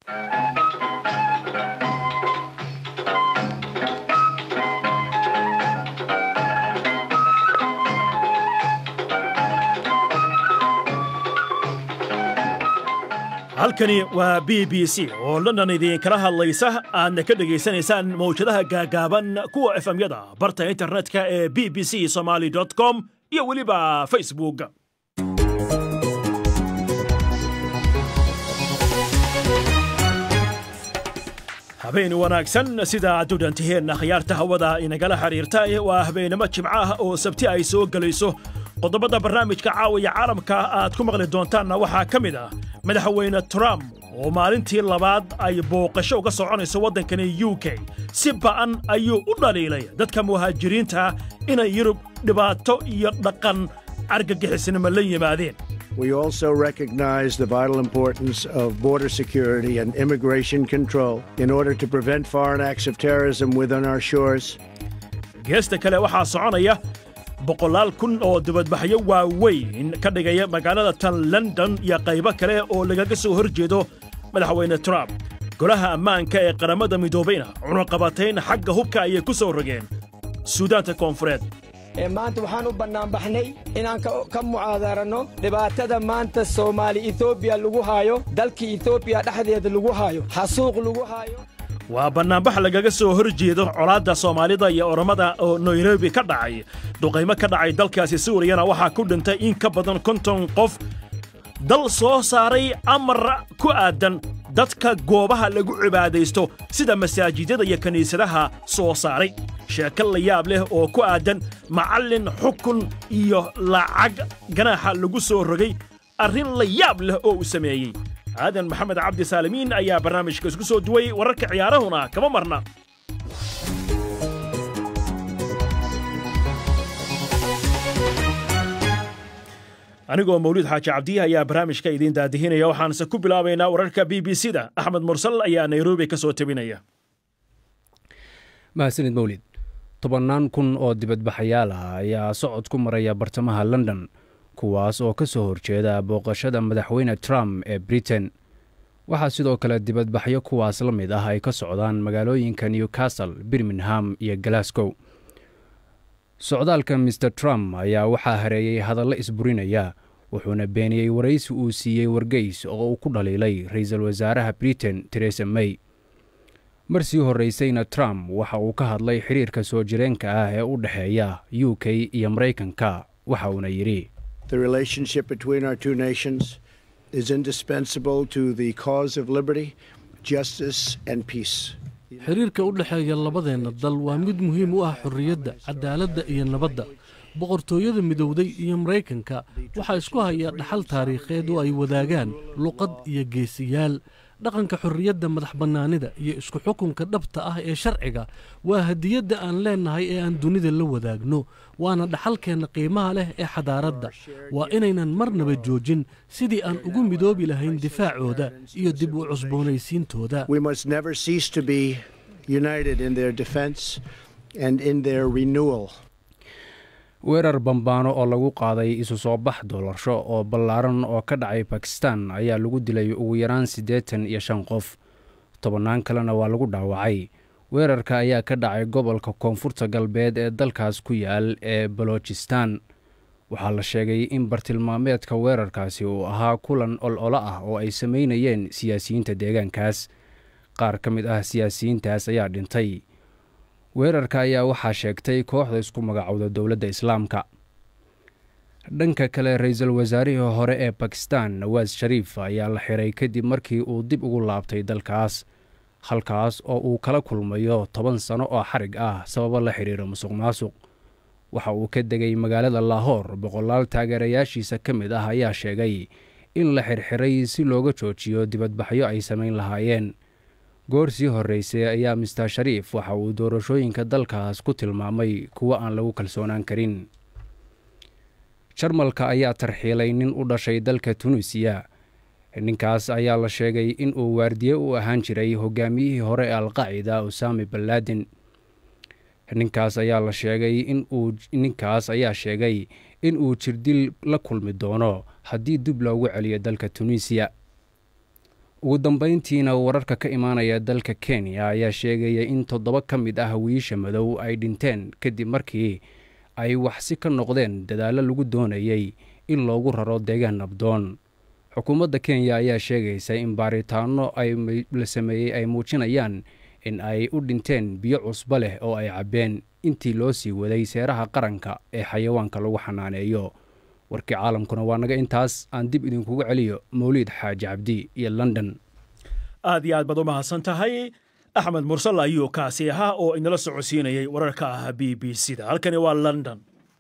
halkani waa b b c oo london idiinkala hadlaysa aadna ka dhegaysanaysaan mawjadaha gaagaaban kuwa efemyada barta internetka ee b b c somaly com iyo weliba facebook habeen wanaagsan sida aad u dhantiheenna khiyaarta hawada inagala xidhiirta waa habeenimo jimco ah oo sabti ay soo gelayso qodobada barnaamijka caawiya caalamka aad ku maqli doontaanna waxaa ka mid ah madaxweyne trump oo maalintii labaad ay booqasho uga soconayso waddankani u k si ba'an ayuu u dhaliilay dadka muhaajiriinta inay yurub dhibaato iyo dhaqan argagixisnimo la yimaadeen We also recognize the vital importance of border security and immigration control in order to prevent foreign acts of terrorism within our shores. geesta kale waxaa soconaya boqolaal kun oo dibadbaxyo waaweyn ka dhigaya magaalada tan london iyo qaybo kale oo lagaga soo hor jeedo madaxweyne trump golaha ammaanka ee qaramada midoobayna cunuqabatayn xagga hubka ayay ku soo rogeen suudaanta koonfureed maanta waxaan u bannaanbaxnay inaan ka mucaadaranno dhibaatada maanta soomaali etoobiya lagu haayo dalka etoobiya dhexdeeda lagu haayo xasuuq lagu haayo waa bannaanbax lagaga soo hor jeedo colaadda soomaalida iyo oromada oo nairobi ka dhacay duqaymo ka dhacay dalkaasi suuriyana waxaa ku dhintay in ka badan konton qof dal soo saaray amar ku aadan dadka goobaha lagu cibaadaysto sida masaajidada iyo kiniisadaha soo saaray sheeko la yaab leh oo ku aadan macallin xukun iyo lacag ganaaxa lagu soo rogay arrin la yaab leh oo uu sameeyey aadan maxamed cabdi saalimiin ayaa barnaamijka isku soo duway wararka ciyaarahuna kama marna anigoo mawlid xaaji cabdiya ayaa barnaamijka idiin daadihinaya waxaanse ku bilaabaynaa wararka b b c da axmed mursal ayaa nairobi ka soo tebinaya mahadsanid mawlid tobannaan kun oo dibadbaxayaal ah ayaa socod ku maraya bartamaha london kuwaas oo ka soo horjeeda booqashada madaxweyne trump ee britain waxaa sidoo kale dibadbaxyo kuwaas la mid ah ay ka socdaan magaalooyinka newcastle birmingham iyo glasgow socdaalka mister trump ayaa waxaa hareeyey hadallo isburinaya wuxuuna beeniyey waraysi uu siiyey wargeys oo uu ku dhaliilay ra-iisul wasaaraha britain teresa may mar sii horraysayna trump waxa uu ka hadlay xidhiirka soo jireenka ah ee u dhexeeya u k iyo maraykanka waxa uuna yidhi The relationship between our two nations is indispensable to the cause of liberty, justice, and peace. xiriirka u dhexeeya labadeenna dal waa mid muhiim u ah xorriyadda cadaaladda iyo nabadda boqortooyada midowday iyo maraykanka waxaa isku haya dhaxal taariikheed oo ay wadaagaan luqad iyo geesiyaal dhaqanka xorriyadda madax bannaanida iyo isku xukunka dhabta ah ee sharciga waa hadiyadda aan leennahay ee aan dunida la wadaagno waana dhaxalkeenna qiimaha leh ee xadaaradda waa inaynan marnaba joojin sidii aan ugu midoobi lahayn difaacooda iyo dib u cusboonaysiintooda We must never cease to be united in their defense and in their renewal. weerar bambaano oo lagu qaaday isu soo bax doolasho oo ballaaran oo ka dhacay bakistan ayaa lagu dilay ugu yaraan siddeetan iyo shan qof tobannaan kalena waa lagu dhaawacay weerarka ayaa ka dhacay gobolka koonfurta galbeed ee dalkaas ku yaal ee balojistan waxaa la sheegay in bartilmaameedka weerarkaasi uu ahaa kulan ol-olo ah oo ay samaynayeen siyaasiyiinta deegaankaas qaar ka mid ah siyaasiyiintaas ayaa dhintay weerarka ayaa waxaa sheegtay kooxda isku magacowda dowladda islaamka dhanka kale ra-iisul wasaarihii hore ee bakistan nawaas shariif ayaa la xiray kadib markii uu dib ugu laabtay dalkaas halkaas oo uu kala kulmayo toban sano oo xarig ah sababo la xidhiira musuq maasuq waxa uu ka degay magaalada laahoor boqolaal taageerayaashiisa ka mid ah ayaa sheegay in la xirxiray si looga joojiyo dibadbaxyo ay samayn lahaayeen goor sii horreysay ayaa mister shariif waxa uu doorashooyinka dalkaas ku tilmaamay kuwo aan lagu kalsoonaan karin jarmalka ayaa tarxiilay nin u dhashay dalka tunisiya ninkaas ayaa la sheegay in uu waardiye u ahaan jiray hogaamiyihii hore ee alqaacida usaami ballaadin ninkaas ayaa la sheegay inuu ninkaas ayaa sheegay in uu jirdil la kulmi doono haddii dib loogu celiyo dalka tunisiya ugu dambayntiina wararka ka imaanaya dalka kenya ayaa sheegaya in toddoba ka mid ah wiisha madow ay dhinteen kadib markii ay waxsi ka noqdeen dadaallo lagu doonayey in loogu raro deegaan nabdoon xukuumadda kenya ayaa sheegaysa in baaritaano la sameeyey ay muujinayaan in ay u dhinteen biyo cusbo leh oo ay cabbeen intii loo sii waday seeraha qaranka ee xayawaanka lagu xanaaneeyo warkii caalamkuna waa naga intaas aan dib idinkugu celiyo mawliid xaaji cabdi iyo london aad iyo aad baad u mahadsan tahay axmed mursal ayuu kaasi ahaa oo inala socodsiinayay wararka ah b b c da halkani waa london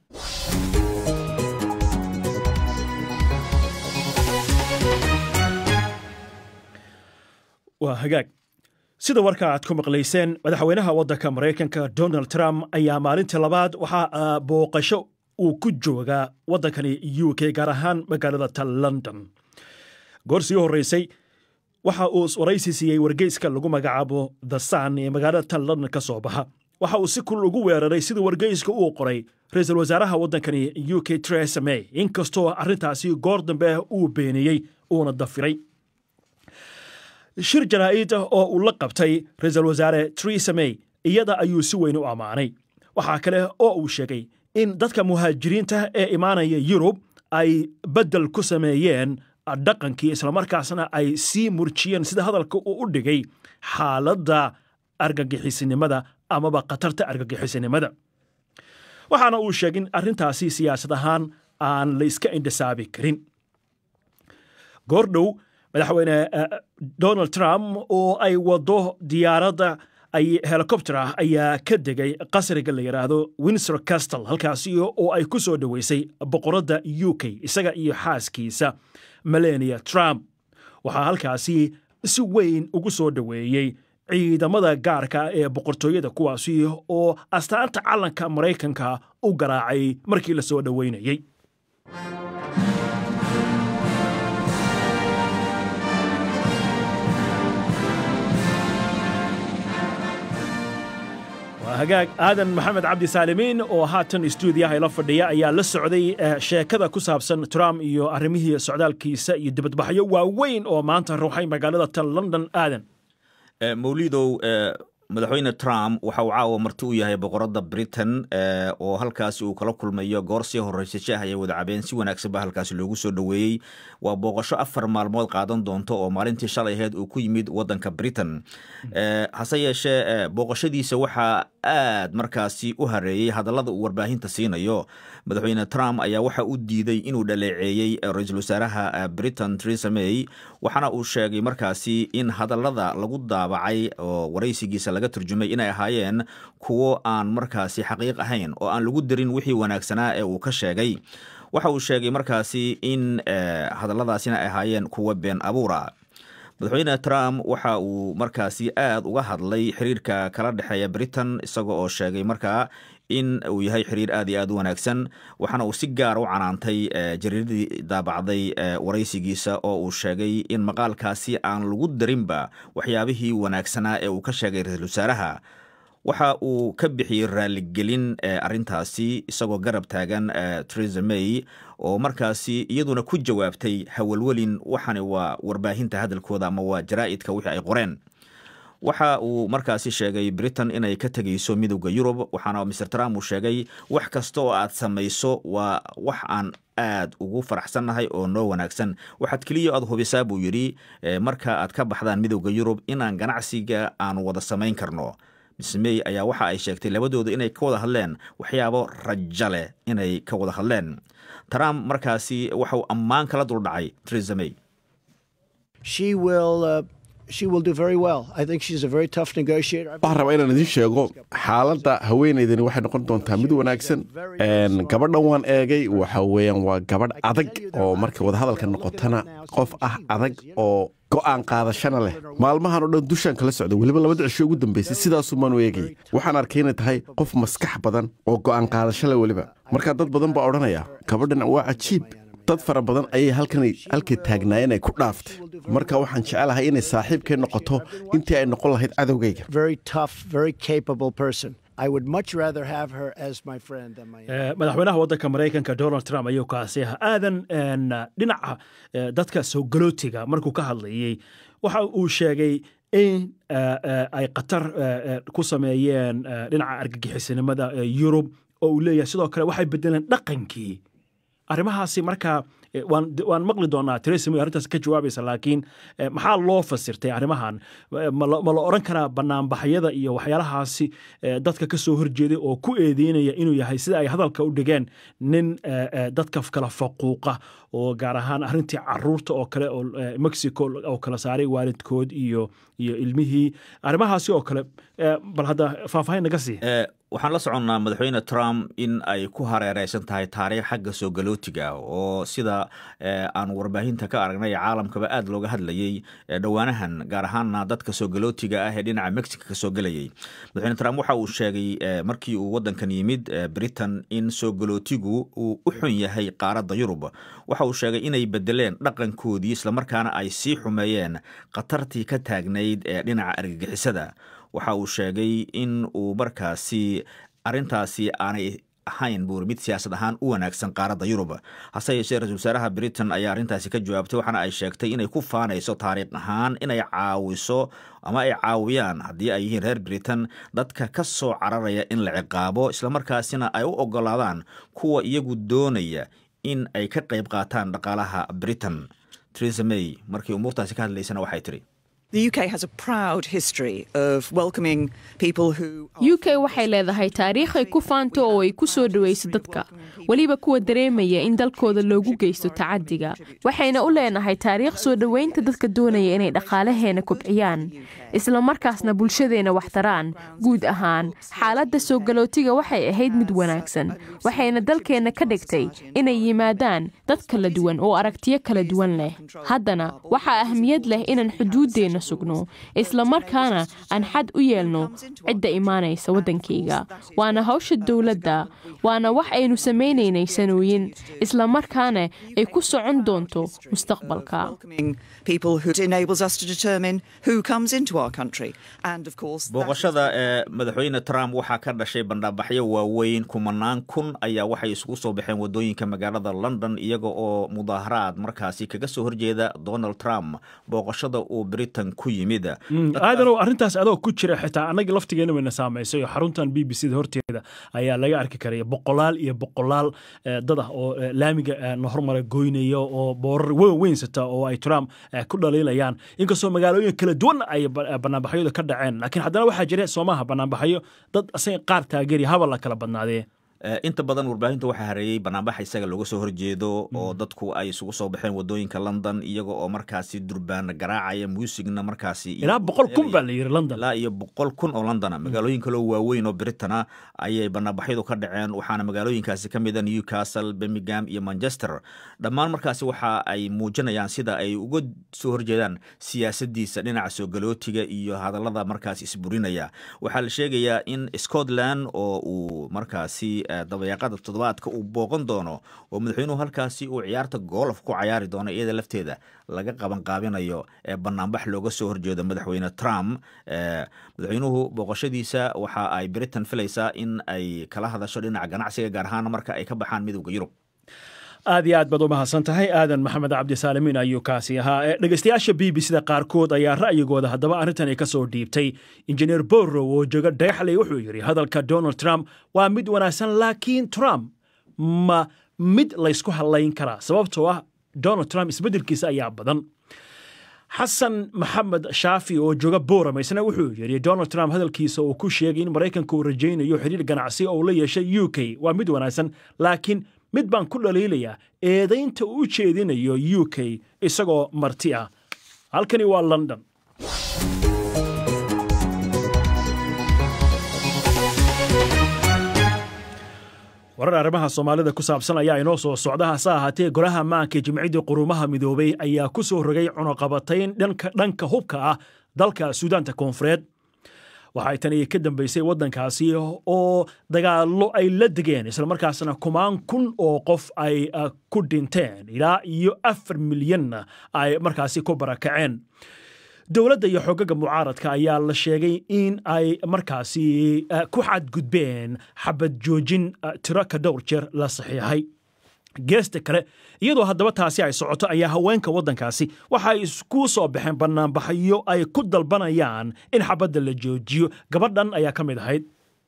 waa hagaag sida warka aad ku maqlayseen madaxweynaha waddanka maraykanka donald trump ayaa maalintii labaad waxaa booqasho uu ku joogaa waddankani u k gaar ahaan magaalada ta london goor sii horreysay waxa uu waraysi siiyey wargeyska lagu magacaabo the sun ee magaalada ta london ka soo baxa waxa uu si kul ugu weeraray sidii wargeyska uu qoray ra-iisul wasaaraha waddankani u k teresa may inkastoo arrintaasi goor dambe uu beeniyey uuna dafiray shir jaraa'id oo uu la qabtay ra-iisul wasaare teresa may iyada ayuu si weyn u ammaanay waxaa kale oo uu sheegay in dadka muhaajiriinta ee imaanaya yurub ay beddel ku sameeyeen dhaqankii islamarkaasna ay sii murjiyeen sida hadalka uu u dhigay xaaladda argagixisinimada amaba khatarta argagixisinimada waxaana uu sheegay in arrintaasi siyaasad ahaan aan la iska indhisaabi karin goordhow madaxweyne donald trump oo ay wado diyaaradda ay helikobter ah ayaa ka degay qasriga la yidhaahdo windsor castle halkaasi oo ay ku soo dhoweysay boqoradda u k isaga iyo xaaskiisa melania trump waxaa halkaasi si weyn ugu soo dhoweeyey ciidamada gaarka ee boqortooyada kuwaasi oo astaanta calanka maraykanka u garaacay markii la soo dhoweynayey hagaag aadan maxamed cabdi saalimiin oo haatan stuudiyaha ila fadhiya ayaa la socday sheekada ku saabsan trump iyo arrimihii socdaalkiisa iyo dibadbaxyo waaweyn oo maanta ruuxay magaalada tan london aadan mawlidow madaxweyne trump waxa uu caawa marti u yahay boqoradda britain oo halkaasi uu kala kulmayo goor sii horreysay shaah ayay wada cabeen si wanaagsan ba halkaasi loogu soo dhoweeyey waa booqasho afar maalmood qaadan doonto oo maalintii shalay aheyd uu ku yimid waddanka britain hase yeeshee booqashadiisa waxaa aad markaasi u hareeyey hadallada uu warbaahinta siinayo madaxweyne trump ayaa waxa u diiday inuu dhaleeceeyey ra-iisul wasaaraha britain teresa may waxaana uu sheegay markaasi in hadallada lagu daabacay oo waraysigiisa laga turjumay inay ahaayeen kuwo aan markaasi xaqiiq ahayn oo aan lagu darin wixii wanaagsanaa ee uu ka sheegay waxa uu sheegay markaasi in hadalladaasina ay ahaayeen kuwo been abuura madaxweyne trump waxa uu markaasi aad uga hadlay xiriirka kala dhexeeya britain isaga oo sheegay markaa in uu yahay xiriir aad iyo aad u wanaagsan waxaana uu si gaara u canaantay jariiradii daabacday waraysigiisa oo uu sheegay in maqaalkaasi aan lagu darinba waxyaabihii wanaagsanaa ee uu ka sheegay ra-iisul wasaaraha waxa uu ka bixiyey raaligelin arintaasi isagoo garab taagan teresa may oo markaasi iyaduna ku jawaabtay hawalwelin waxani waa warbaahinta hadalkooda ama waa jaraa'idka wixii ay qoreen waxa uu markaasi sheegay britain inay ka tegayso midowda yurub waxaana mr trump uu sheegay wax kasta oo aad samayso waa wax aan aad ugu faraxsannahay oo noo wanaagsan waxaad keliya aad hubisaa buu yidhi marka aad ka baxdaan midowda yurub inaan ganacsiga aanu wada samayn karno miss may ayaa waxa ay sheegtay labadooda inay ka wada hadleen waxyaabo rajo leh inay ka wada hadleen trump markaasi waxauu ammaan kala duldhacay teresa may waxaan rabaa inaan idiin sheego xaaladda haweenaydani waxay noqon doontaa mid wanaagsan gabadhan waan eegay waxa weeyaan waa gabadh adag oo markay wadahadalka noqotana qof ah adag oo go'aan qaadashana leh maalmahan oo dhan dushaan kala socda weliba labada cisho ugu dambaysay sidaasumaan u eegay waxaan arkay inay tahay qof maskax badan oo go'aan qaadasho leh weliba markaa dad badan baa odhanaya gabadhan waa cajiib dad fara badan ayay halkay taagnaayeen ay ku dhaaftay marka waxaan jecelahay inay saaxiibkay noqoto intii ay noqon lahayd cadowgayga madaxweynaha waddanka maraykanka donald trump ayuu kaasi ah aadan dhinaca dadka soo galootiga markuu ka hadlayey waxa uu sheegay in ay qatar ku sameeyeen dhinaca argagixisanimada yurub oo uu leeyahay sidoo kale waxay bedeleen dhaqankii arrimahaasi markaa waan maqli doonaa teresa may arrintaas ka jawaabaysa laakiin maxaa loo fasirtay arrimahan ma la oran karaa banaanbaxyada iyo waxyaalahaasi dadka ka soo horjeeday oo ku eedeynaya inuu yahay sida ay hadalka u dhigeen nin dadka kala faquuqa oo gaar ahaan arrintii caruurta oo kale oo mexico oo kala saaray waalidkood iyo iyo ilmihii arrimahaasi oo kale bal hadda faahfaahin naga sii waxaan la soconnaa madaxweyne trump in ay ku hareereysan tahay taariikh xagga soo galootiga oo sida aan warbaahinta ka aragnay caalamkaba aad looga hadlayey dhowaanahan gaar ahaanna dadka soo galootiga ah ee dhinaca mexico ka soo gelayay madaxweyne trump waxa uu sheegay markii uu waddankan yimid britain in soo galootigu uu u xun yahay qaaradda yurub waxa uu sheegay inay bedeleen dhaqankoodii islamarkaana ay sii xumeeyeen khatartii ka taagnayd ee dhinaca argagixisada waxa uu sheegay in uu markaasi arrintaasi aanay ahayn buuri mid siyaasad ahaan u wanaagsan qaaradda yurub hase yeeshee ra-isul wasaaraha britain ayaa arrintaasi ka jawaabtay waxaana ay sheegtay inay ku faanayso taariikh ahaan inay caawiso ama ay caawiyaan haddii ay yihiin reer britain dadka ka soo cararaya in la ciqaabo islamarkaasina ay u ogolaadaan kuwa iyagu doonaya in ay ka qayb qaataan dhaqaalaha britain teresa may markii umuurtaasi ka hadlaysana waxay tidhi u k waxay leedahay taariikh ay ku faanto oo ay ku soo dhowayso dadka weliba kuwa dareemaya in dalkooda loogu geysto tacadiga waxayna u leenahay taariikh soo dhoweynta dadka doonaya inay dhaqaalaheena kobciyaan isla markaasna bulshadeena wax taraan guud ahaan xaaladda soo galootiga waxay ahayd mid wanaagsan waxayna dalkeenna ka dhigtay inay yimaadaan dad kala duwan oo aragtiyo kala duwan leh haddana waxaa ahmiyad leh inaan xuduuddeenna sugno isla markaana aan xad u yeelno cidda imaanaysa waddankayga waana hawsha dowladda waana wax aynu samaynaynay sanooyin isla markaana ay ku socon doonto mustaqbalka booqashada ee madaxweyne trump waxaa ka dhashay bandhaabaxyo waaweyn kumanaan kun ayaa waxay isugu soo baxeen wadooyinka magaalada london iyaga oo mudaaharaad markaasi kaga soo horjeeda donald trump booqashada uu britain ku yimid aadanow arrintaas adoo ku jira xitaa annagii laftigeena wayna saamaysay oo xaruntan b b c da horteeda ayaa laga arki karaya boqolaal iyo boqolaal dad ah oo laamiga na hormara goynaya oo boorar weyn weynsata oo ay trump ku dhaliilayaan inkastoo magaalooyin kala duwan ay banaanbaxyadu ka dhaceen laakiin haddana waxaa jira soomaha banaanbaxyo dad asaga qaar taageeri haba la kala badnaadee inta badan warbaahinta waxaa hareeyey banaanbaxa isaga looga soo horjeedo oo dadku ay isugu soo baxeen wadooyinka london iyaga oo markaasi durbaana garaacaya muusigna markaasi ilaa boqol kun baa la yiri london ilaa iyo boqol kun oo londona magaalooyin kaloo waaweyn oo britana ayay banaanbaxyadu ka dhaceen waxaana magaalooyinkaasi ka mida newcastle birmingham iyo manchester dhammaan markaasi waxa ay muujinayaan sida ay uga soo horjeedaan siyaasadiisa dhinaca soo galootiga iyo hadallada markaasi isburinaya waxaa la sheegayaa in scotland oo uu markaasi dabayaaqada toddobaadka uu booqan doono oo madaxweynuhu halkaasi uu ciyaarta goolof ku cayaari doono iyada lafteeda laga qabanqaabinayo ee banaanbax looga soo horjeedo madaxweyne trump madaxweynuhu booqashadiisa waxa ay britain filaysaa in ay kala hadasho dhinaca ganacsiga gaar ahaan marka ay ka baxaan midowda yurub aad iyo aad baad u mahadsan tahay aadan maxamed cabdisaalimiin ayuu kaasi ahaa dhegeystayaasha b b c da qaarkood ayaa ra'yigooda haddaba arrintani ka soo dhiibtay injineer borrow oo jooga dhagaxley wuxuu yidhi hadalka donald trump waa mid wanaagsan laakiin trump ma mid laysku hadlayn karaa sababtoo ah donald trump isbeddelkiisa ayaa badan xasan maxamed shaafi oo jooga boram isna wuxuu yidhi donald trump hadalkiisa uu ku sheegay in maraykanka uu rajaynayo xidhiir ganacsi oo la yeeshay u k waa mid wanaagsan laakiin mid baan ku dhaliilayaa eedaynta uu u jeedinayo u k isagoo marti ah halkani waa london warar arrimaha soomaalida ku saabsan ayaa inoo soo socda hase ahaatee golaha maanka jimciddii qurumaha midoobay ayaa ku soo rogay cunuqabatayn dhanka hubka ah dalka suudaanta koonfureed waxay tani ka dambaysay waddankaasi oo dagaallo ay la degeen islamarkaasna kumaan kun oo qof ay ku dhinteen ilaa iyo afar milyanna ay markaasi ku barakaceen dowladda iyo xogaga mucaaradka ayaa la sheegay in ay markaasi ku xadgudbeen xabad joojin tiro ka dhowr jeer la saxiixay geesta kale iyadoo haddaba taasi ay socoto ayaa haweenka waddankaasi waxa ay isku soo baxeen bannaanbaxyo ay ku dalbanayaan in xabadda la joojiyo gabadhan ayaa ka mid ahayd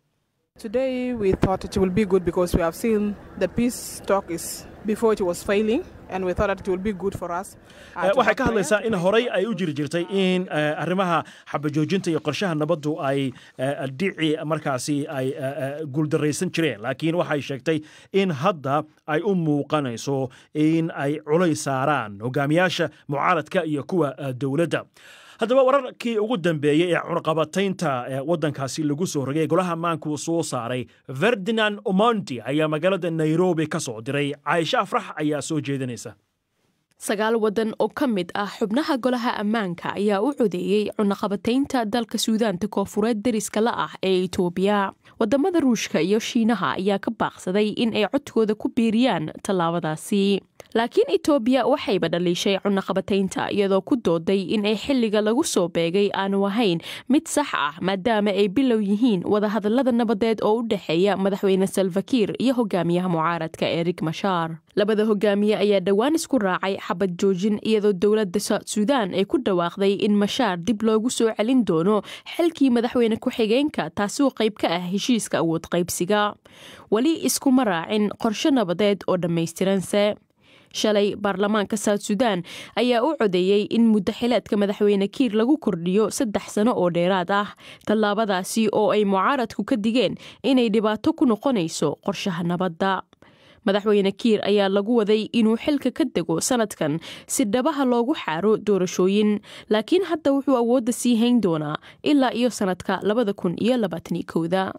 Today we thought it will be good because we have seen the peace talk is before it was failing and we thought that it will be good for us. uh, to waxay have ka prayer hadlaysaa to in make horey sure ay u jiri jirtay in eh, arrimaha xabajoojinta iyo qorshaha nabaddu ay eh, dhici markaasi ay eh, eh, guuldaraysan jireen laakiin waxay sheegtay in hadda ay u muuqanayso in ay culays saaraan hogaamiyaasha mucaaradka iyo kuwa eh, dowladda haddaba wararkii ugu dambeeyey ee cunaqabataynta ee waddankaasi lagu soo rogay golaha ammaanku soo saaray ferdinand omondi ayaa magaalada nairobi ka soo diray caaisha afrax ayaa soo jeedinaysa sagaal waddan oo ka mid ah xubnaha golaha ammaanka ayaa u codeeyey cunaqabataynta dalka suudaanta koofureed deriska la ah ee itoobiya wadamada ruushka iyo shiinaha ayaa ka baaqsaday in ay codkooda ku biiriyaan tallaabadaasi laakiin itoobiya waxayba dhaliishay cunaqabataynta iyadoo ku dooday in ay xilliga lagu soo beegay aanu ahayn mid sax ah maadaama ay bilow yihiin wadahadalada nabadeed oo u dhexeeya madaxweyne salvakiir iyo hogaamiyaha mucaaradka erik mashaar labada hogaamiye ayaa dhowaan isku raacay xabad joojin iyadoo dowladda south suudaan ay ku dhawaaqday in mashaar dib loogu soo celin doono xilkii madaxweyne ku-xigeenka taasi oo qayb ka ah heshiiska awood qaybsiga weli iskuma raacin qorshe nabadeed oo dhammaystiranse shalay baarlamaanka south suudaan ayaa u codeeyey in muddo xileedka madaxweyne kiir lagu kordhiyo saddex sano oo dheeraad ah tallaabadaasi oo ay mucaaradku ka digeen inay dhibaato ku noqonayso qorshaha nabadda madaxweyne kiir ayaa lagu waday inuu xilka ka dego sanadkan si dhabaha loogu xaaro doorashooyin laakiin hadda wuxuu awoodda sii hayn doonaa ilaa iyo sanadka labada kun iyo labaatani kowda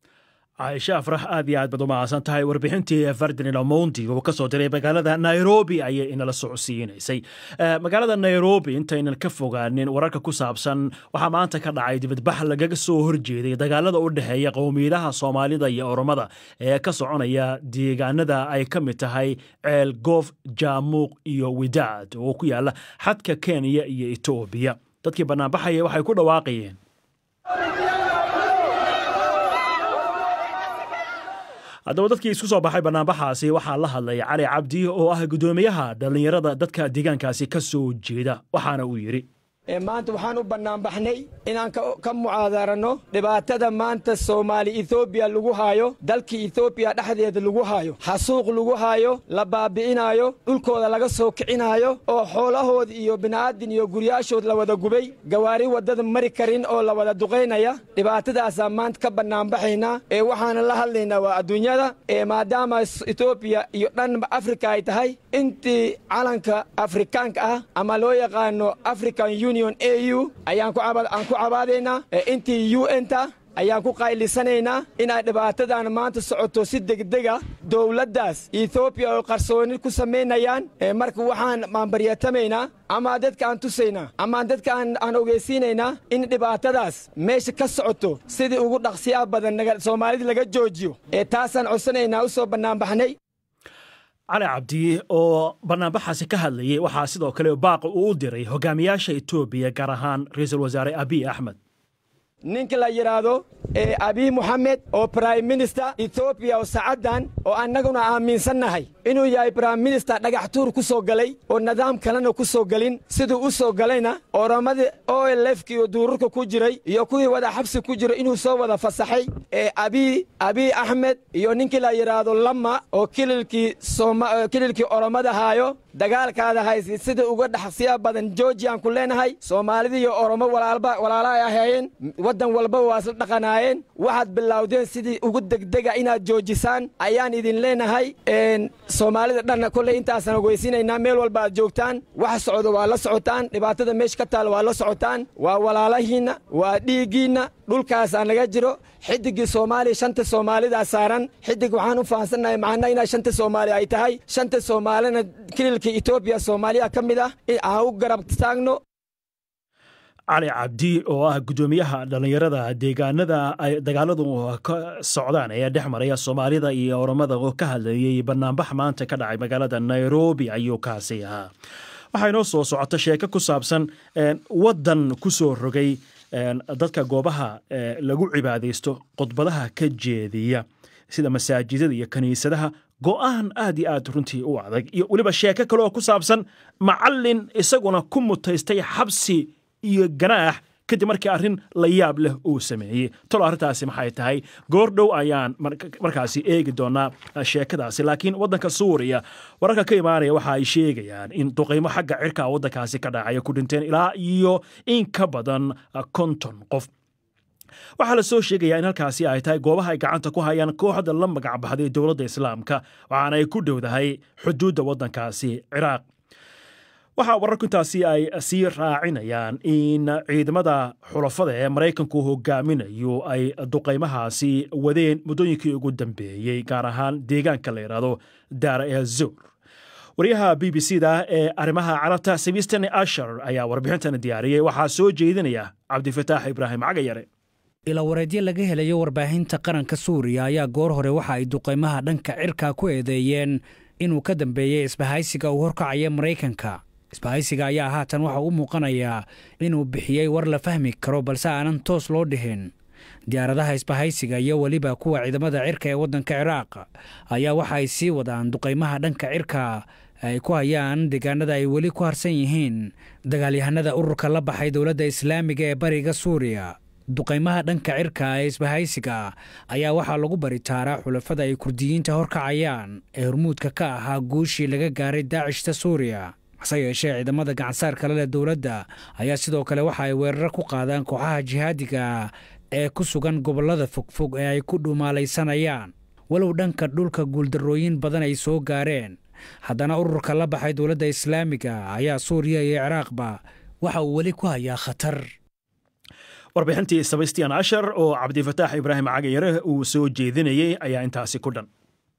caaisha afrax aad iyo aad baad u mahadsan tahay warbixintii ferdinand omondi uu ka soo diray magaalada nairobi ayay inala socodsiinaysay Eh, magaalada nairobi intaynan ka fogaanin wararka ku saabsan waxaa maanta ka dhacay dibadbax lagaga soo horjeeday dagaalada u dhexeeya qowmiyadaha soomaalida iyo oromada ee ka soconaya deegaanada ay ka mid tahay ceel goof jaamuuq iyo widaad oo ku yaala xadka kenya iyo etoobiya dadkii bannaanbaxaya waxay ku dhawaaqayeen haddaba dadkii isku soo baxay bannaanbaxaasi waxaa la hadlay cali cabdi oo ah guddoomiyaha dhallinyarada dadka deegaankaasi ka soo jeeda waxaana uu yidhi Ee, maanta waxaan u bannaanbaxnay inaan ka ka mucaadarano dhibaatada maanta soomaali ethoobiya lagu haayo dalkii ethoobiya dhexdeeda lagu haayo xasuuq lagu haayo la baabi'inaayo dhulkooda laga soo kicinaayo oo xoolahood iyo bini'aadin iyo guryaashood la wada gubay gawaari waddada mari karin oo la wada duqaynaya dhibaatadaasaa maanta ka bannaanbaxaynaa ee waxaana la hadlaynaa waa adduunyada ee maadaama s- etoobiya iyo dhanba afrika ay tahay intii calanka afrikaanka ah ama loo yaqaano african union au ayaan ku caba- aan ku cabaadaynaa ee intii un-ta ayaan ku qaylisanaynaa inay dhibaatadan maanta socoto si degdega dowladdaas ethoobiya oo qarsooni ku samaynayaan ee marka waxaan maanbaryatamaynaa ama dadka aan tusaynaa ama dadka aan aan ogeysiinaynaa in dhibaatadaas meesha ka socoto sidii ugu dhaqsiyaa badan naga- soomaalida laga joojiyo ee taasaan codsanaynaa u soo bannaanbaxnay cali cabdi oo bannaanbaxaasi ka hadlayay waxaa sidoo kale baaq uu u diray hogaamiyaasha etoobiya gaar ahaan ra-iisul wasaare abiy axmed ninka la yidhaahdo ee abiy moxamed oo prime minister ethoobiya oo sacaddan oo annaguna aaminsannahay inuu yahay prime minister dhagax tuur ku soo galay oo nidaam kalena ku soo gelin siduu u soo galayna oramadii olefki iyo duururka ku jiray iyo kuwii wada xabsi ku jiray inuu soo wada fasaxay ee abiy abiy axmed iyo ninkii la yidhaahdo lama oo kililkii sooma- eh, kililkii oromada haayo dagaalkaada haysi sida uga dhaxsiya badan georgiaan ku leenahay soomaalida iyo oromo walaalba walaala ay ahaayeen waddan walba waa isla dhaqanaayeen waxaad bilowdeen sidii ugu degdega inaad joojisaan ayaan idin leenahay een, soomaalida dhanna kolley intaasaan ogeysiinaynaa meel walba aad joogtaan waxa socdo waa la socotaan dhibaatada meesha ka taal waa la socotaan waa walaalahiinna waa dhiiggiinna dhulkaasaa naga jiro xidigii soomaaliya shanta soomaalidaa saaran xidig waxaan u fahansannahay macna inaa shanta soomaali ay tahay shanta soomaalina kililka etoobiya soomaaliya ka mid ah in aan u garab taagno cali cabdi oo ah guddoomiyaha dhallinyarada deegaanada ay dagaaladu ka socdaan ee dhex maraya soomaalida iyo oromada oo ka hadlayay bannaanbax maanta ka dhacay magaalada nairobi ayuu kaasi ahaa waxaa inoo soo socota sheeko ku saabsan een, waddan ku soo rogay een, dadka goobaha ee, lagu cibaadaysto khudbadaha ka jeediya sida masaajidada iyo kiniisadaha go'aan aad iyo aad runtii u adag iyo weliba sheeko kale oo ku saabsan macallin isaguna ku mutaystay xabsi iyo ganaax kadib markii arrin la yaab leh uu sameeyey talo arrintaasi maxay tahay goordhow ayaan markaasi eegi doonaa sheekadaasi laakiin waddanka suuriya wararka ka imaanaya waxa ay sheegayaan in duqaymo xagga cirka waddankaasi ka dhacaya ku dhinteen ilaa iyo in ka badan konton qof waxaa la soo sheegayaa in halkaasi ay tahay goobaha ay gacanta ku hayaan kooxda la magacbaxday dowladda islaamka waxaana ay ku dhowdahay xuduudda waddankaasi ciraaq waxaa wararku intaasi ay sii raacinayaan in ciidamada xulafada ee maraykanku hogaaminayo ay duqaymahaasi wadeen muddooyinkii ugu dambeeyey gaar ahaan deegaanka la yidhaahdo daara ee zur waryaha b b c da ee arrimaha carabta sebistan ashar ayaa warbixintan diyaariyey waxaa soo jeedinaya cabdifataax ibraahim cagayare ilawareedyo laga helayo warbaahinta qaranka suuriya ayaa goor hore waxa ay duqaymaha dhanka cirka ku eedeeyeen inuu ka dambeeyey isbahaysiga uu horkacaya maraykanka isbahaysiga ayaa haatan waxa u muuqanayaa inuu bixiyey war la fahmi karo balse aanan toos loo dhihin diyaaradaha isbahaysiga iyo weliba kuwa ciidamada cirka ee waddanka ciraaq ayaa waxa ay sii wadaan duqaymaha dhanka cirka ay ku hayaan deegaanada ay weli ku harsan yihiin dagaalyahanada ururka la baxay dowladda islaamiga ee bariga suuriya duqaymaha dhanka cirka ee isbahaysiga ayaa waxaa lagu baritaaraa xulafada ay kurdiyiinta horkacayaan ee hormuudka ka ahaa guushii laga gaaray daacishta suuriya hase yeeshee ciidamada gacansaar kale leh dowladda ayaa sidoo kale waxa ay weerar ku qaadaan kooxaha jihaadiga ee ku sugan gobollada fogfog ee ay ku dhumaalaysanayaan walow dhanka dhulka guuldarrooyin badan ay soo gaareen haddana ururka la baxay dowladda islaamiga ayaa suuriya iyo ciraaqba waxa uu weli ku hayaa khatar warbixintii sebastian ashar oo cabdifataax ibraahim cagayare uu soo jeedinayey ayaa intaasi ku dhan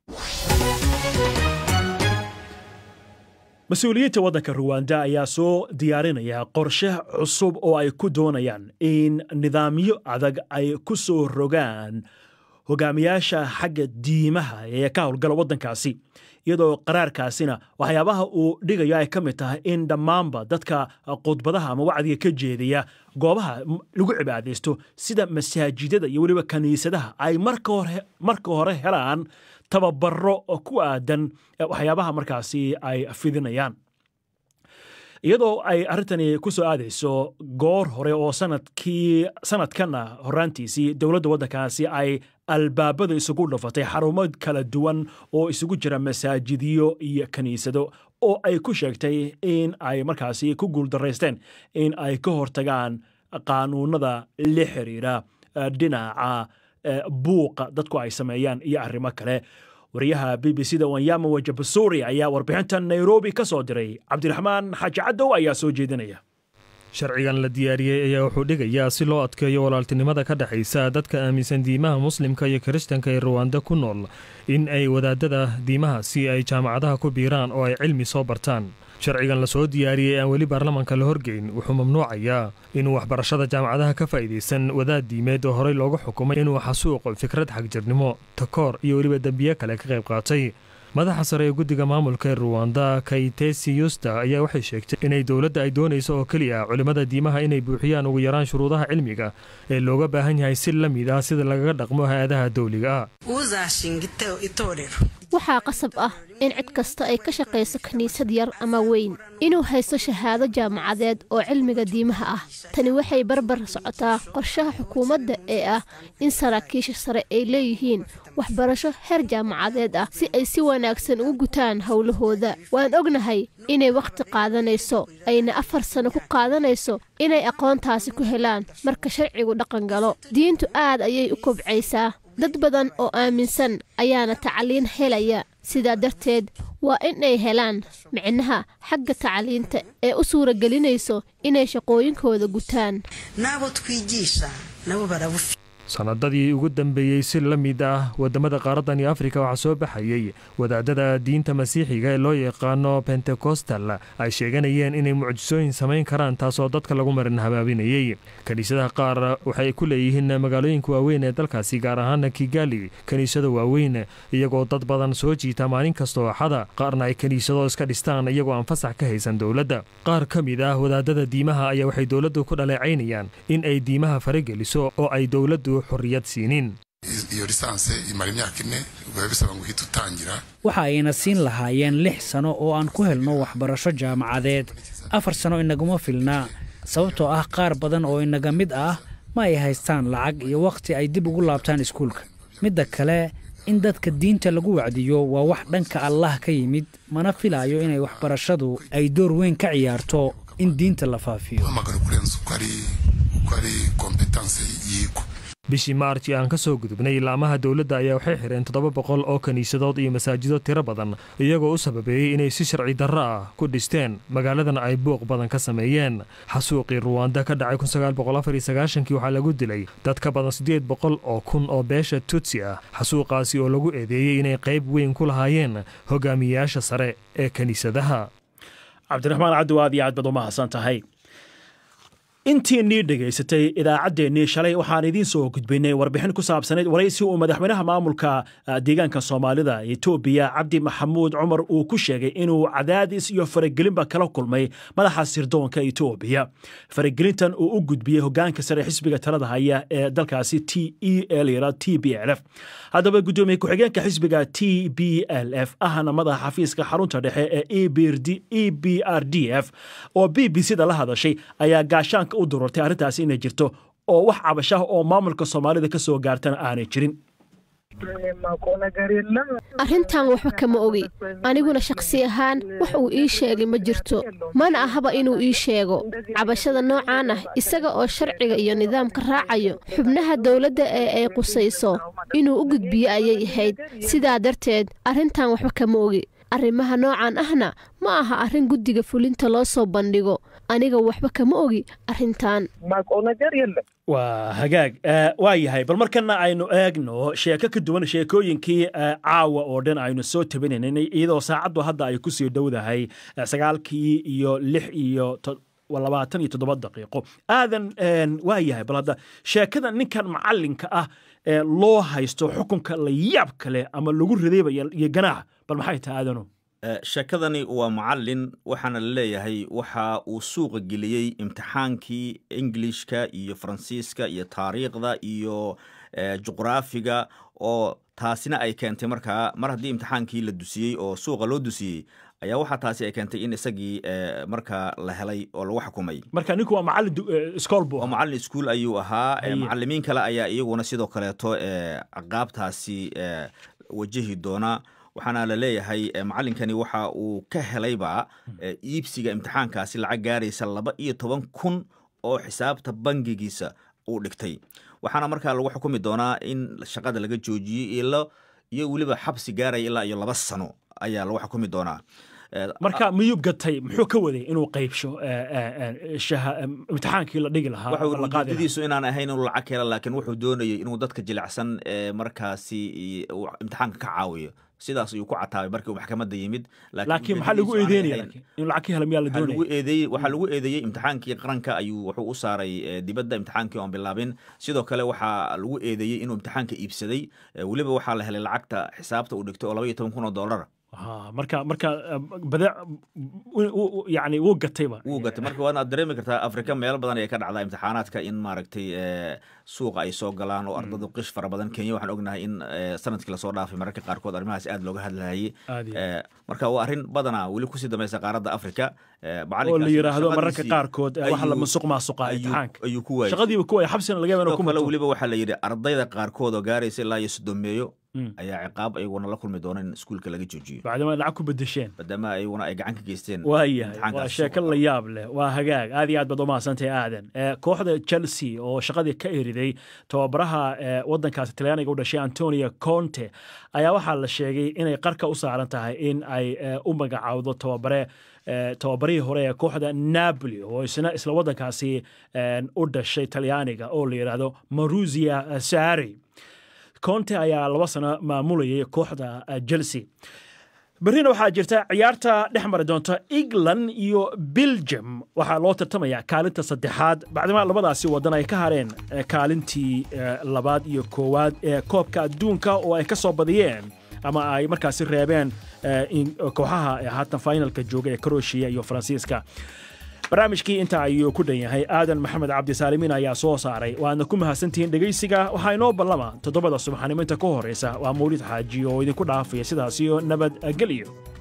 mas-uuliyiinta waddanka ruwanda ayaa soo diyaarinaya qorshe cusub oo ay ku doonayaan in nidaamyo adag ay ku soo rogaan hogaamiyaasha xagga diimaha ee ka howlgala waddankaasi iyadoo qaraarkaasina waxyaabaha uu dhigayo ay ka mid tahay in dhammaanba dadka khudbadaha ama wacdiga ka jeedaya goobaha lagu cibaadaysto sida masaajidada iyo weliba kiniisadaha ay marka hore helaan tababaro ku aadan waxyaabaha markaasi ay fidinayaan iyadoo ay arrintani ku soo aadayso goor hore oo sanadkii sanadkanna horaantiisii dowladda waddankaasi ay albaabada isugu dhafatay xarumo kala duwan oo isugu jira masaajidyo iyo kiniisado oo ay ku sheegtay in ay markaasi ku guuldaraysteen in ay ka hortagaan qaanuunada la xiriira dhinaca buuqa dadku ay sameeyaan iyo arrimo kale wariyaha b b c da wanyama wajabasuuri ayaa warbixintan nairobi ka soo diray cabdiraxmaan xaaji cadow ayaa soo jeedinaya sharcigan la diyaariyey ayaa wuxuu dhigayaa si loo adkeeyo walaaltinimada ka dhexaysa dadka aaminsan diimaha muslimka iyo kiristanka ee ruwanda ku nool in ay wadaadada diimahaasi ay jaamacadaha ku biiraan oo ay cilmi soo bartaan sharcigan la soo diyaariyey aan weli baarlamaanka la horgeyn wuxuu mamnuucayaa inuu waxbarashada jaamacadaha ka faa'iidaysan wadaad diimeed oo horey loogu xukumay inuu xasuuqo fikrad xagjirnimo takoor iyo weliba dembiye kale ka qayb qaatay madaxa sare ee guddiga maamulka ee ruwanda kaytesi yusta ayaa waxay sheegtay inay dowladda ay doonayso oo keliya culimmada diimaha inay buuxiyaan ugu yaraan shuruudaha cilmiga ee looga baahan yahay si la mid ah sida lagaga dhaqmo hay-adaha dawliga ah waxaa qasab ah in cid kasta ay ka shaqayso kiniisad yar ama weyn inuu haysto shahaado jaamacadeed oo cilmiga diimaha ah tani waxay barbar socotaa qorshaha xukuumadda ee ah in saraakiisha sare ay leeyihiin waxbarasho heer jaamacadeed ah si ay si wanaagsan ugu gutaan howlahooda waan ognahay inay wakhti qaadanayso ayna afar sano ku qaadanayso inay aqoontaasi ku helaan marka sharcigu dhaqan galo diintu aad ayay u kobcaysaa dad badan oo aaminsan ayaana tacliin helaya sidaa darteed waa inay helaan micnaha xagga tacliinta ee u suuragelinayso inay shaqooyinkooda gutaan sanadadii ugu dambeeyey si la mid ah wadamada qaaradani afrika waxaa soo baxayey wadaadada diinta masiixiga ee loo yaqaano bentekostal ay sheeganayeen inay mucjisooyin samayn karaan taasoo dadka lagu marin habaabinayey kiniisadaha qaar waxay ku leeyihiin magaalooyinka waaweyn ee dalkaasi gaar ahaana kigali kiniisada waaweyn iyagoo dad badan soo jiita maalin kastoo axada qaarna ay kiniisado iska dhistaan iyagoo aan fasax ka haysan dowladda qaar ka mid ah wadaadada diimaha ayaa waxay dowladdu ku dhaleecaynayaan in ay diimaha farageliso oo ay dowladdu xorriyad siinin iyo lisanse imara imyaka ine biba bisaba ngo uhite utangira waxa ayna siin lahaayeen lix sano oo aan ku helno waxbarasho jaamacadeed afar sano inaguma filna sababtoo ah qaar badan oo inaga mid ah ma ay haystaan lacag iyo wakhti ay dib ugu laabtaan iskuulka midda kale in dadka diinta lagu wacdiyo waa wax dhanka allah ka yimid mana filaayo inay waxbarashadu ay door weyn ka ciyaarto in diinta la faafiyo uhamagara kurenza uko ari uko ari kompetanse yigwa bishii maarji aan ka soo gudubnay ilaamaha dowladda ayaa waxay xireen toddoba boqol oo kiniisadood iyo masaajido tiro badan iyagoo u sababeeyey inay si sharci darro ah ku dhisteen magaaladan ay buuq badan ka sameeyeen xasuuqii ruwanda ka dhacay kii waxaa lagu dilay dad ka badan siddeed boqol oo kun oo beesha tutsi ah xasuuqaasi oo lagu eedeeyey inay qayb weyn ku lahaayeen hogaamiyeyaasha sare ee kiniisadaha cabdiraxmaan cabdi aad iyo aad baad u mahadsan tahay intiinnii dhegaysatay idaacaddeenii shalay waxaan idiin soo gudbinay warbixin ku saabsanayd waraysi uu madaxweynaha maamulka deegaanka soomaalida etoobiya cabdi maxamuud cumar uu ku sheegay inuu cadaadis iyo faragelinba kala kulmay madaxa sirdoonka etoobiya faragelintan uu u gudbiyey hogaanka sare xisbiga talada haya ee dalkaasi t e l t b l f haddaba guddoomiye ku-xigeenka xisbiga t b l f ahna madaxa xafiiska xarunta dhexe ee e b r d f oo b b c da la hadashay ayaa gaashaan u dururtay arrintaasi inay jirto oo wax cabashaha oo maamulka soomaalida ka soo gaartana aanay jirin arrintan waxba kama ogi aniguna shakhsi ahaan wax uu ii sheegay ma jirto mana ahaba inuu ii sheego cabashada noocaan ah isaga oo sharciga iyo nidaamka raacayo xubnaha dowladda ee ay qusayso inuu u gudbiyo ayay ahayd sidaa darteed arrintan waxba kama ogi arrimaha noocan ahna ma aha arrin guddiga fulinta loo soo bandhigo aniga waxba kama ogi arrintan waa hagaag waa yahay bal markana aynu eegno sheeko ka duwan sheekooyinkii caawa oo dhan aynu soo tabinaynay iyadoo saacaddu hadda ay kusii dhowdahay sagaalkii iyo lix iyo labaatan iyo toddoba daqiiqo aadan waa yahay bal hadda sheekada ninkan macalinka ah ee loo haysto xukunka la yaab kale ama lagu ridaybaya iyo ganaax bal maxay tahay aadano sheekadani waa macalin waxaana la leeyahay waxa uu suuqa geliyey imtixaankii ingilishka iyo faransiiska iyo taariikhda iyo juqraafiga oo taasina ay keentay markaa mar haddii imtixaankii la dusiyey oo suuqa loo dusiyey ayaa waxaa taasi ay keentay in isagii markaa la helay oo lagu xukumay marka ninku waa macalin iskool buu waa macalin iskuol ayuu ahaa macalimiin kale ayaa iyaguna sidoo kaleeto caqaabtaasi wajahi doona waxaana la leeyahay macalinkani waxa uu ka helayba iibsiga imtixaankaasi lacag gaaraysa laba iyo toban kun oo xisaabta bangigiisa uu dhigtay waxaana markaa lagu xukumi doonaa in shaqada laga joojiyey iyo weliba xabsi gaaraya ilaa iyo laba sano ayaa lagu xukumi doonaa marka miyuu gatay muxuu ka waday inuu qaybsho imtixaankii la dhigi lahaa ujeedadiisu inaan ahayn inuu lacag hela laakiin wuxuu doonayay inuu dadka jilicsan markaasi imtixaanka ka caawiyo sidaas ayuu ku cataabay markii uu maxkamadda yimid laakiin maxaa lagu eedeynaya inuu lacag ka hela miyaa la doonaya lagu eedeeyey waxaa lagu eedeeyey imtixaankii qaranka ayuu wuxuu u saaray dibadda imtixaankii oon bilaabin sidoo kale waxaa lagu eedeeyey inuu imtixaanka iibsaday weliba waxaa la helay lacagta xisaabta uu dhigtay oo laba iyo toban kun oo dollar marka marka badeec yani wuu gatayba wuu gatay marka waad dareemi kartaa afrika meelo badan ayay ka dhacdaa imtixaanaadka in maaragtay suuqa ay soo galaan oo ardadu qish fara badan kenya waxaan ognahay in sanadkii lasoo dhaafay mararka qaarkood arrimahaas aad looga hadlayay marka waa arrin badanaa weli kusii dambaysa qaaradda afrika oo la yidhaahdo mararka qaarkood waxa la musuq maasuqa imtixaanka ayuu ku waayay shaqadiiba ku waayay xabsina laga yaaba inuu ku kale mato weliba waxaa la yidhi ardayda qaarkood oo gaaraysa ilaa iyo sodomeeyo ayaa ciqaab ayaguna la kulmi doona in iskuulka laga joojiyo bacdama lacag ku bedesheen maadaama ayaguna ay gacan ka geysteen waayahay waa sheeko la yaab leh waa hagaag aad iyo aad baad u mahadsantahay aadan kooxda chelsea oo shaqadii ka eriday tababaraha waddankaasi talyaaniga u dhashay antonio conte ayaa waxaa la sheegay inay qarka u saaran tahay in ay u magacaawdo tababare tababarihii hore ee kooxda napoli oo isna isla waddankaasi u dhashay talyaaniga oo la yidhaahdo maruzia sari conte ayaa laba sano maamulayay kooxda chelsea berrina waxaa jirta ciyaarta dhex mari doonta england iyo belgium waxaa loo tartamayaa kaalinta saddexaad bacdima labadaasi wadan ay ka hareen kaalintii labaad iyo koowaad ee koobka adduunka oo ay ka soo badiyeen ama ay markaasi reebeen kooxaha haatan finalka jooga ee croatia iyo faransiiska barnaamijkii intaa ayuu ku dhan yahay aadan maxamed cabdisaalimiin ayaa soo saaray waadna ku mahadsantihiin dhegaysiga waxaa inoo ballama toddobada subaxnimo inta ka horraysa waa mawlid xaaji oo idinku dhaafaya sidaasiyo nabadgelyo